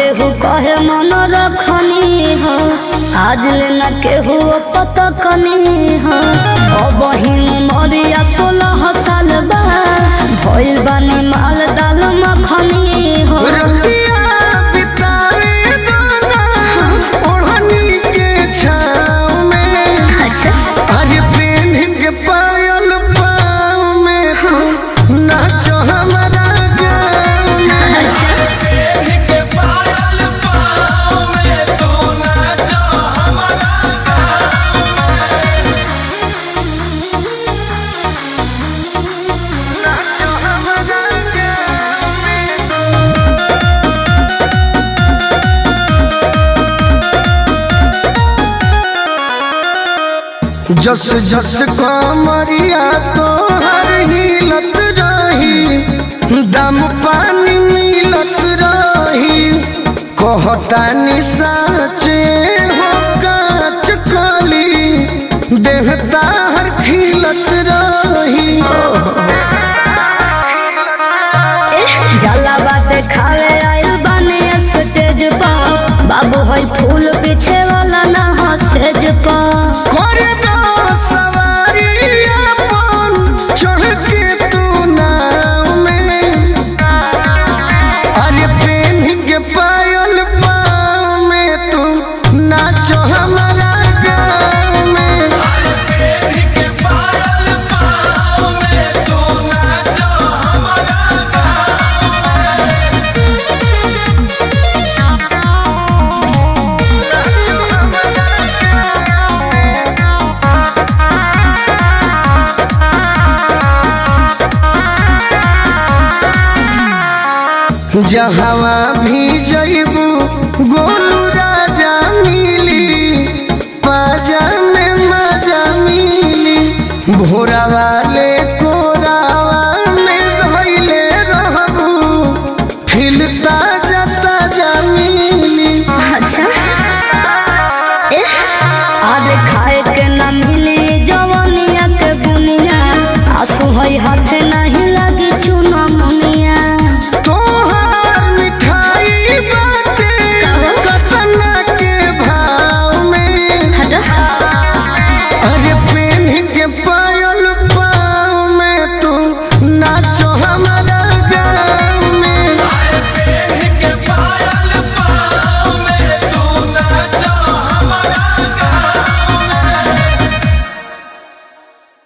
केहू कहे मन रखनी हो आज लेना केहू पतकनी हो अब ही उमरिया सोलह साल बा भइल बानी माल दाल मखनी हो रतिया बितावे दाना ओढ़नी के छाँव में अच्छा अरे पेन के पायल पाँव में तू नाचो हमारा गाँव में अच्छा नाचो हमारा गाँव में जस जस कमरिया तोहर हिलत रही दम पानी मिलत रही कहतानी साचे हो काच कली देह ताहर खिलत रही जाला बात खावे आइल बानी स्टेज पर बाबू है फूल पीछे वाला ना हो सेज पर करे दो सवारी अपन चढ़ के तू नाव में अरे पेन के पायल पाँव में तू नाचो हमारा गाँव में जहाँ भी